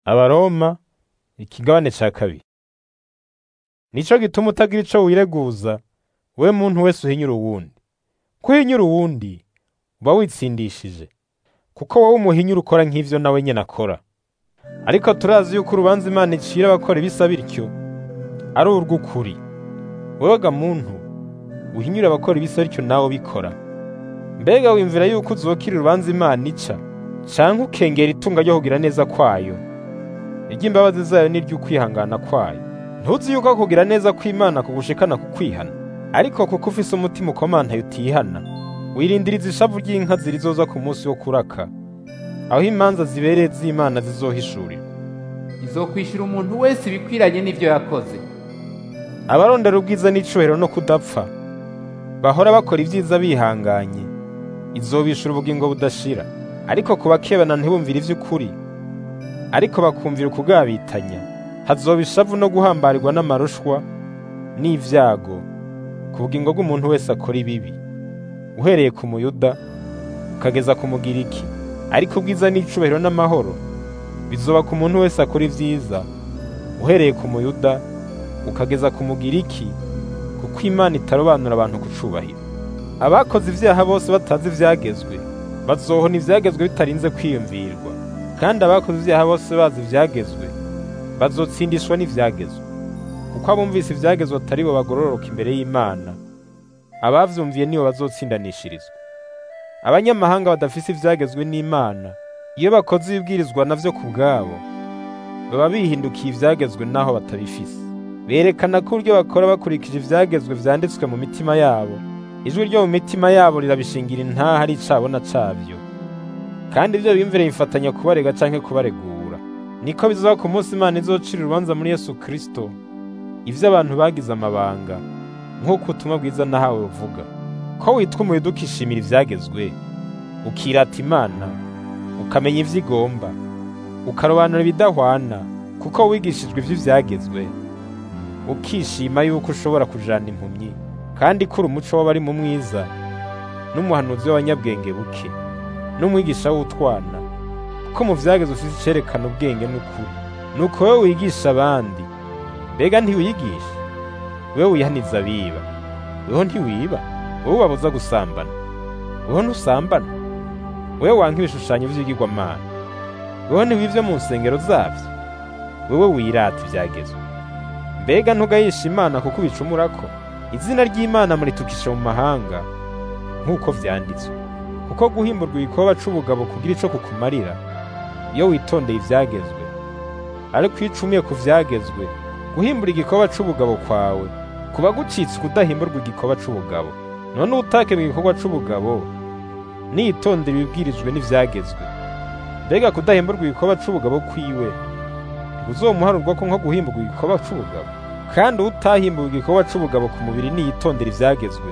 Abaroma ikigabane ca kabiri. Nico gituma utagira ico wireguza, we muntu wese uhinyura uwundi. Ko uhinyura uwundi, uba witsindishije, kuko wowe umuhinyura ukora nk'ivyo nawe nyene akora. Ariko turazi yuko urubanza Imana icira abakora ibisa bityo, ari urw'ukuri. Wewe ga muntu, uhinyura abakora ibisa bityo nawe ubikora. Mbega wimvira yuko uzokira urubanza Imana ica, canke ukengera itunga ryo kugira neza kwayo? iry'imbabazi zayo n'iry'ukwihangana kwayo. Ntuzi yuko kugira neza kw'Imana kugushikana ku kwihana? Ariko kuko ufise umutima ukomantaye utihana, wirindiriza ishavu ry'inka zirizoza ku munsi wo kuraka, aho imanza zibereye z'Imana zizohishurirwa. izokwishura umuntu wese ibikwiranye n'ivyo yakoze Abarondera ubwiza n'icubahiro no kudapfa, bahora bakora ivyiza bihanganye, izobishura ubugingo budashira. Ariko ku bakebana ntibumvire ivy'ukuri, ariko bakumvira ukugabitanya, hazoba ishavu no guhambarirwa n'amarushwa n'ivyago ku bugingo bw'umuntu wese akora ibibi, uhereye ku muyuda ukageza ku mugiriki. Ariko ubwiza n'icubahiro n'amahoro bizoba ku muntu wese akora ivyiza, uhereye ku muyuda ukageza ku mugiriki, kuko Imana itarobanura abantu ku cubahiro. Abakoze ivyaha bose batazi ivyagezwe, bazohona ivyagezwe bitarinze kwiyumvirwa, kandi abakoze ivyaha bose bazi ivyagezwe, bazotsindishwa n'ivyagezwe. Kuko abumvise ivyagezwe atari bo bagororoka imbere y'Imana, abavyumviye nibo bazotsindanishirizwa. Abanyamahanga badafise ivyagezwe n'Imana, iyo bakoze ibibwirizwa navyo ku bwabo, baba bihindukiye ivyagezwe naho batabifise. Berekana ko uburyo bakora bakurikije ivyagezwe vyanditswe mu mitima yabo, ijwi ryo mu mitima yabo rirabishingira intaha ari icabona cavyo. Kandi ivyo biyumvire bifatanya kubarega canke kubaregura. Niko bizoba ku munsi Imana izocira urubanza muri Yesu Kristo, ivyo abantu bagize amabanga, nk'uko ubutumwa bwiza nahawe buvuga. Ko witwa umuyuda ukishimira ivyagezwe, ukirata Imana, ukamenya ivyo igomba, ukarobanura ibidahwana, kuko wigishijwe ivy'ivyagezwe, ukishima yuko ushobora kujana impumyi, kandi ko uri umuco w'abari mu mwiza, n'umuhanuzi w'abanyabwenge buke, n'umwigisha w'utwana, kuko mu vyagezwe ufise icerekana ubwenge n'ukuri. Nuko wewe wigisha abandi, mbega ntiwiyigisha? Wewe wihaniza abiba, weho ntiwiba? Wewe ubabuza gusambana, weho ntusambana? Wewe wanka ibishushanyo vy'ibigirwamana, weho ntiwivye mu nsengero zavyo? Wewe wirata ivyagezwe. Mbega ntugayisha Imana kuko ubicumurako? Izina ry'Imana muritukisha mu mahanga, nk'uko vyanditswe. Kuko guhimburwa igikoba c'ubugabo kugira ico kukumarira, iyo witondeye ivyagezwe. Ariko iyo ucumuye ku vyagezwe, guhimbura igikoba c'ubugabo kwawe, kuba gucitse ukudahimburwa igikoba c'ubugabo. None ubutake mu gikorwa c'ubugabo, niyitondera ibibwirijwe n'ivyagezwe. Mbega kudahimburwa igikoba c'ubugabo kwiwe, uzomuharurwa ko nko guhimburwa igikoba c'ubugabo kandi utahimburwa igikoba c'ubugabo ku mubiri niyitondera ivyagezwe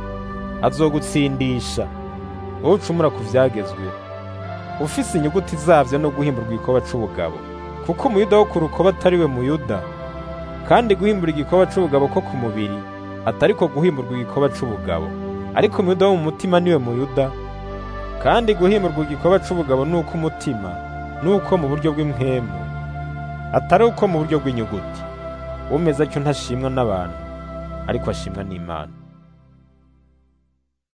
azogutsindisha wowe ucumura ku vyagezwe ufise inyuguti zavyo no guhimburwa igikoba c'ubugabo kuko umuyuda wo ku rukoba atari we muyuda kandi guhimbura igikoba c'ubugabo ko ku mubiri atari ko guhimburwa igikoba c'ubugabo ariko umuyuda wo mu mutima niwe muyuda kandi guhimburwa igikoba c'ubugabo nuko umutima nuko mu buryo bw'impwemu atari uko mu buryo bw'inyuguti umeze atyo ntashimwa n'abantu ariko ashimwa n'Imana